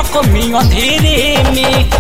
भकमी अंधेरे में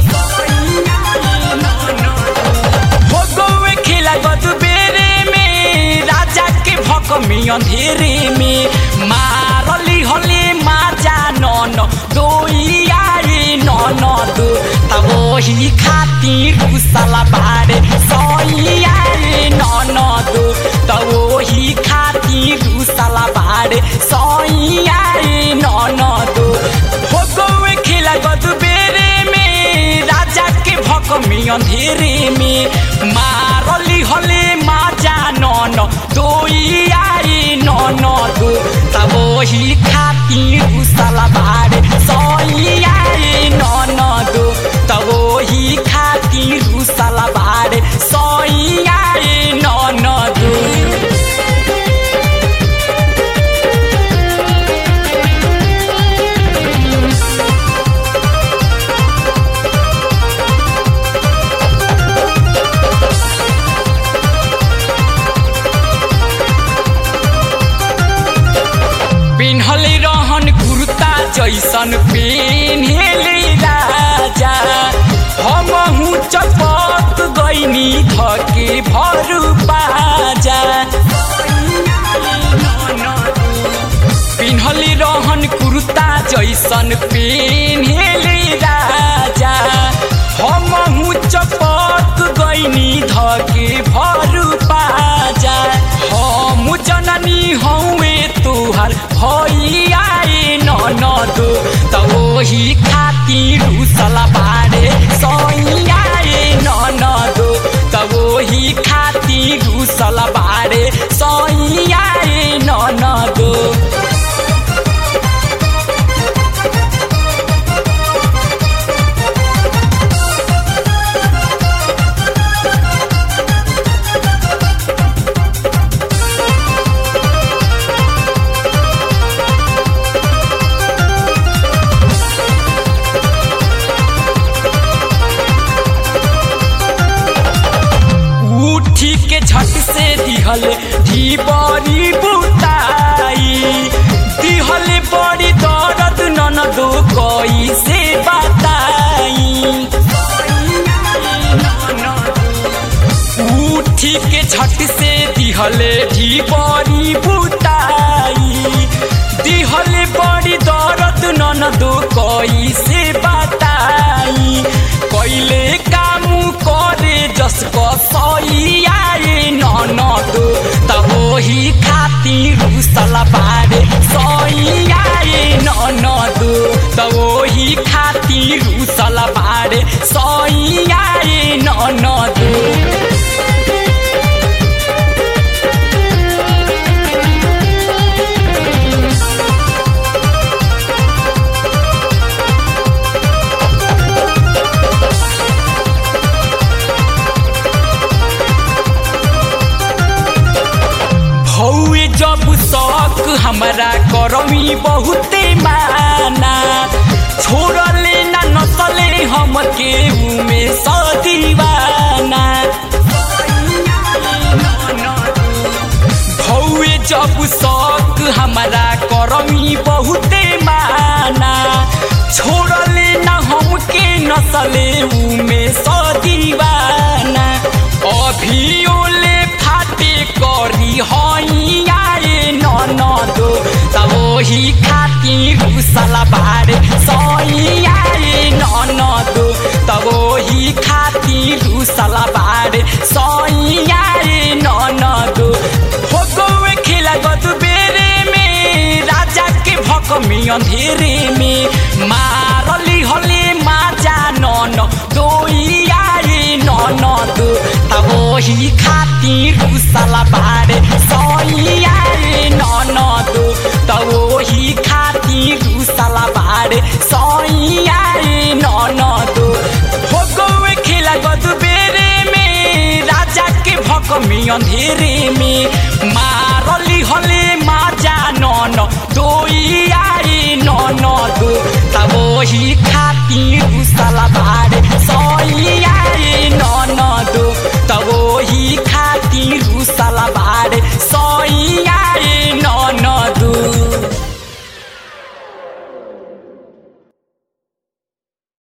हो गौए खेला गदबेरे में राजा के भकमी अंधेरे में मारली हले माजा नन दोइया रे नन दो तब वही खातिर घुसला बारे सैया रे नन दो तब वही खातिर घुसला बारे सैया रे नन दो हो गौए खेला गदबेरे में राजा के भकमी अंधेरे में मारली हले माजा नन दोइया रे नन दो तब वही खातिर घुसला बारे सैया रे नन दो तब वही खातिर घुसला बारे सैया रे नन दो पिन्हले रहन कुर्ता जैसन पेन्हले राजा हमहु चपत गइनी धके भरु बाजा पिन्हले रहन कुर्ता जैसन पेन्हले राजा हमहु चपत गइनी धके भरु बाजा हम जननी हौवे तुहार भैया ननद त ओही खातिर उसला बारे सैया ननद त ओही खातिर उसला बारे सैया ननद उठी के झट से दिहल धी बड़ी बुताई दिहल बड़ी दर्द ननदो कोई से बताई उठी के झट से दिहल धी बड़ी बुताई दिहल बड़ी दर्द ननदो कोई से बताई कैले काम करे जसको सैया ननद तब वही खातिर उसला बारे सैया ननद तब वही खातिर उसला बारे सैया ननद हौए जब शौक हमरा करमी बहुते माना छोड़ले ना नसले हमके उमे सदीवाना हौए जब शौक हमरा करमी बहुते माना छोड़ले ना हमके नसले उमे सदीवाना अभियोले फाटे करी हैया ननद तब वही खातिर घुसला बारे सैया ननद तब वही खातिर घुसला बारे सैया ननद हो गौए खेला गदबेरे में राजा के भकमी अंधेरे में मारली हले माजा नन दोइया ननद तब वही खातिर घुसला बारे सैया ननद तब वही खातिर घुसला बारे सैया ननद हो गौए खेला गदबेरे में राजा के भकमी अंधेरे में मारली हले माजा नन दोइया